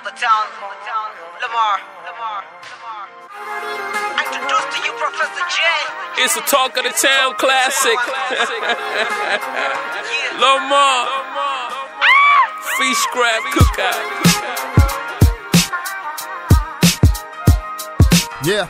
the town. Lamar. Lamar. Introduce to you Professor J. It's a talk of the town classic. Lamar. Fish scrap cookout. Yeah.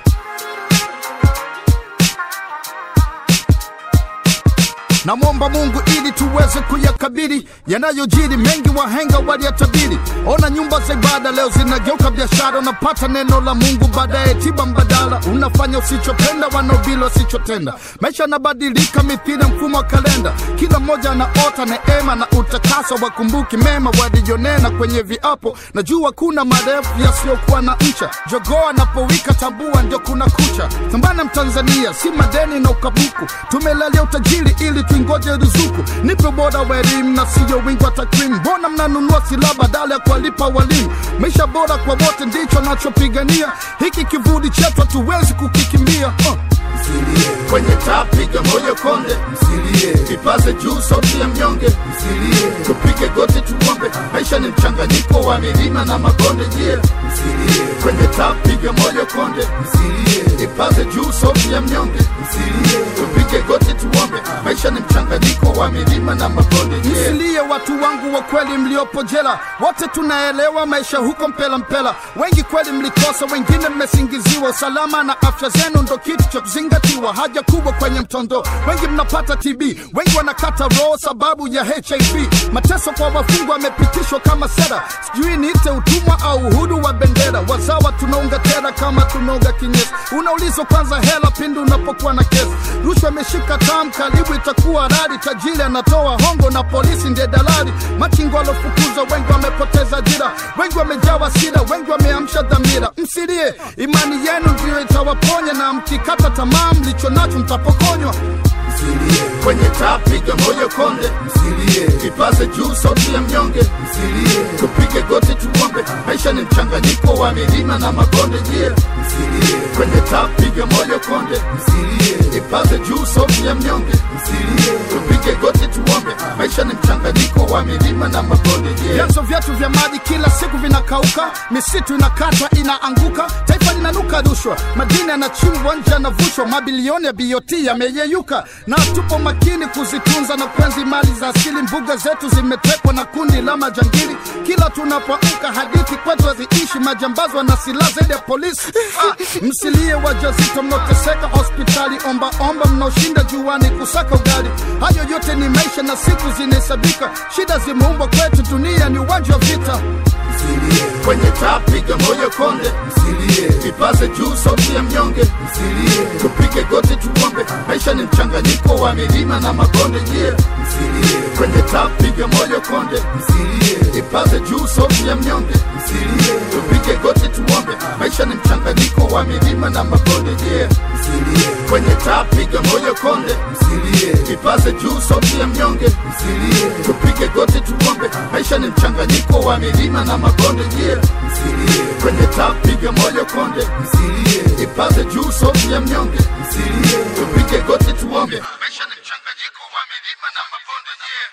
Namwomba Mungu ili tuweze kuyakabili yanayojiri, mengi wahenga waliyatabiri. Ona nyumba za ibada leo zinageuka biashara, unapata neno la Mungu baadaye tiba mbadala, unafanya usichopenda, wanaobili wasichotenda. Maisha yanabadilika mithili ya mfumo wa kalenda, kila mmoja anaota neema na utakaso, wakumbuki mema walijonena kwenye viapo. Najua kuna marefu yasiyokuwa na ncha, jogoo anapowika tambua ndio kuna kucha. Thambana Mtanzania, si madeni na ukabuku, tumelalia utajiri ili tuingoje ruzuku. Nipe bora wa elimu na siyo wingi wa takwimu. Mbona mnanunua silaha badala ya kuwalipa walimu? Maisha bora kwa wote ndicho nachopigania, hiki kivuli chetu hatuwezi kukikimbia uh. msilie kwenye taa, piga moyo konde, msilie ipaze juu sauti ya mnyonge, msilie tupige goti tuombe. Maisha ni mchanganyiko wa milima na mabonde, je, msilie kwenye taa, piga moyo konde, msilie ipaze juu sauti ya mnyonge, msilie tupige goti tuombe. Maisha ni mchanganyiko wa milima na mabonde, je, Msilie watu wangu wa kweli mliopo jela, wote tunaelewa maisha huko mpela mpela. Wengi kweli mlikosa, wengine mmesingiziwa. Usalama na afya zenu ndo kitu cha kuzingatiwa, haja kubwa kwenye mtondo. Wengi mnapata TB, wengi wanakata roho sababu ya HIV. Mateso kwa wafungwa yamepitishwa kama sera, sijui niite utumwa au uhudu wa bendera. Wazawa tunaunga tera kama tunaunga kinyesi, unaulizwa kwanza hela pindi unapokuwa na kesi. Rushwa imeshika tam, karibu itakuwa rari. Tajiri anatoa hongo na polisi ndiye dalali. Machingo walofukuzwa wengi wamepoteza ajira, wengi wamejawa sira, wengi wameamsha dhamira. Msilie, imani yenu ndiyo itawaponya, na mkikata tamaa mlicho nacho mtapokonywa. msilie kwenye taa, piga moyo konde, msilie ipaze juu sauti ya mnyonge, msilie tupige goti tuombe. Maisha ni mchanganyiko wa milima na mabonde, je, msilie kwenye taa, piga moyo konde, msilie ipaze juu sauti ya mnyonge, msilie tupige goti tuombe. Maisha ni mchanganyiko wa milima na mabonde, je, vyanzo vyetu vya maji kila siku vinakauka, misitu inakatwa inaanguka, taifa linanuka rushwa, madini yanachimbwa nje yanavushwa, mabilioni ya BOT yameyeyuka, na tupo makini kuzitunza na kuenzi mali za asili. Mbuga zetu zimetekwa na kundi la majangili, kila tunapoamka hadithi kwetu haziishi, majambazi wana silaha zaidi ya polisi. Ah, msilie wajazito mnaoteseka hospitali, omba omba mnaoshinda juani kusaka ugali. Hayo yote ni maisha na siku zinahesabika, shida zimeumbwa kwetu, dunia ni uwanja wa vita. msilie kwenye taa, piga moyo konde, msilie ipaze juu sauti ya mnyonge, msilie tupige goti tuombe. Maisha ni mchanganyiko wa milima na mabonde, je, msilie kwenye taa, piga moyo konde, msilie ipaze juu sauti ya mnyonge, msilie tupige goti tuombe. Maisha ni mchanganyiko wa milima na mabonde, je, msilie kwenye taa, piga moyo konde, msilie ipaze juu sauti ya mnyonge, msilie tupige goti tuombe. Maisha ni mchanganyiko wa milima na mabonde, je, msilie kwenye taa, piga moyo konde, msilie ipaze juu sauti ya mnyonge, msilie tupige goti tuombe. Maisha ni mchanganyiko wa milima na mabonde,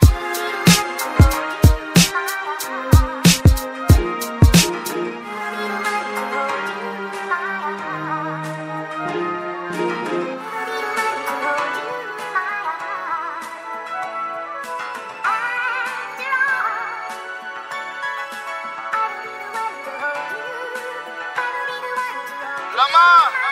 je. Lama.